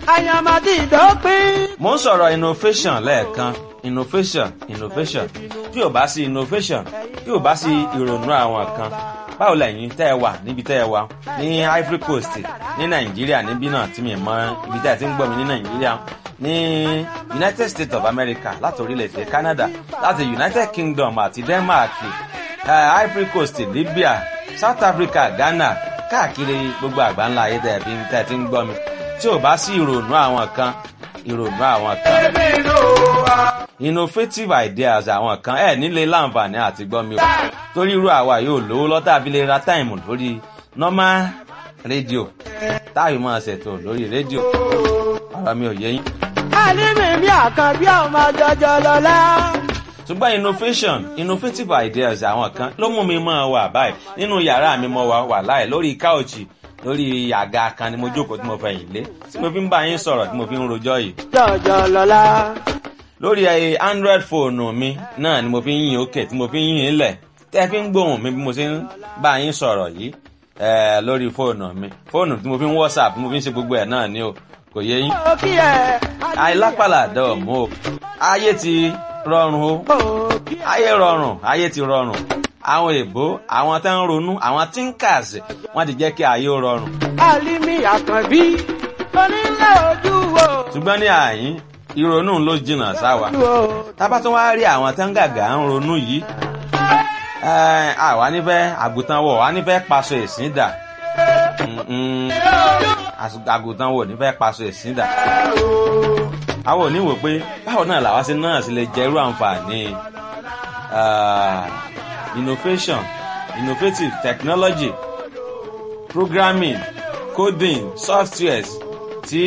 àyàmàdì ìdópin. mo ń sọ̀rọ̀ innovation lẹ́ẹ̀kan innovation innovation tí ò bá sí innovation tí ò bá sí ìrònú àwọn kan báwo lẹ́yìn tẹ́ ẹ wà níbi tẹ́ ẹ wà ní Ivory Coast ní Nàìjíríà níbí náà tí mi mọ ibi tẹ́ ẹ ti ń gbọ́ mi ní Nàìjíríà ní United States of America láti orílẹ̀-èdè Canada láti United Kingdom àti Denmark uh, Ivory Coast Libya South Africa Ghana káàkiri gbogbo àgbáńlá ayé tẹ́ ẹ fi tẹ́ ẹ ti ń gbọ́ mi tí ò bá sí ìrònú àwọn kan ìrònú àwọn kan innovative ideas àwọn kan ẹ nílé láǹfààní àti gbọ́ mi o torí irú àwa yóò lówó lọ́tà àbí lè ra táìmù lórí normal rédíò táyì máa ṣètò lórí rédíò ọ̀rọ̀ mi ò yé yín. àlímì mi àkànbí ọmọ jọjọ lọlá. ṣùgbọ́n innovation innovative ideas àwọn kan ló mú mi máa wà báyìí nínú yàrá mi mo wà wà láì lórí káòchì lórí àga kan ni mo jókòó tí mo fẹ̀yìn lé tí mo fi ń bá yín sọ̀rọ̀ tí mo fi ń rojọ́ yìí jọjọ lọlá. lórí ẹ android fóònù mi náà ni mo fi ń yìn òkè tí mo fi ń yìn lẹ̀ tẹ́ fi ń gbóhùn mi bí mo ṣe ń bá yín sọ̀rọ̀ yìí ẹ lórí fóònù mi fóònù tí mo fi ń whatsapp tí mo fi ń ṣe gbogbo ẹ̀ náà ni o kò yé yín. ó kí ẹ. àìlápàlà dọ̀ọ̀mù o ayé ti rọrùn o ó kí ẹ. ayé rọrùn ayé ti rọrùn àwọn èèbó àwọn tó ń ronú àwọn thinkers wọ́n ti jẹ́ kí ayé ó rọrùn àlímì àkànbí onílé ojú wo. ṣùgbọ́n ní àyín ìrònú ló jìnnà sáwa wo. tábà tó wá rí àwọn tó ń gàgà ń ronú yìí ẹ, àwa nífẹ̀ẹ́ àgùntàn wọ̀ wá nífẹ̀ẹ́ paṣọ ìsìn dà Mm-mm. Às- àgùntàn wọ̀ nífẹ̀ẹ́ paṣọ ìsìn dà àwọn ò ní wò pé báwo náà làwa ṣe náà sì lè jẹ́rú àǹfààní ah, innovation innovative technology programming coding softwares tí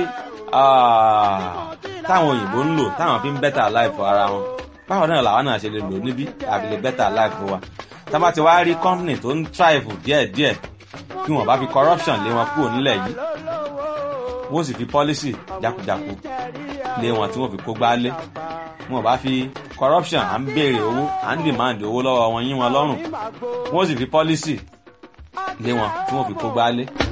ah, táwọn òyìnbó ń lò táwọn fi ń better life ara wọn báwo náà làwọn náà ṣe lè lò níbí àbí lè better life wa tá bá ti wá rí company tó ń thrive díẹ̀díẹ̀ kí wọ́n bá fi corruption lé wọn kúrò nílẹ̀ yìí wọ́n sì fi policy jákujáku lé wọn tí wọ́n fi kó gbálé wọn bá fi corruption à ń béèrè owó à ń demand owó lọ́wọ́ wọn yín wọn lọ́rùn wọ́n sì fi policy lé wọn tí wọ́n fi kó gbálé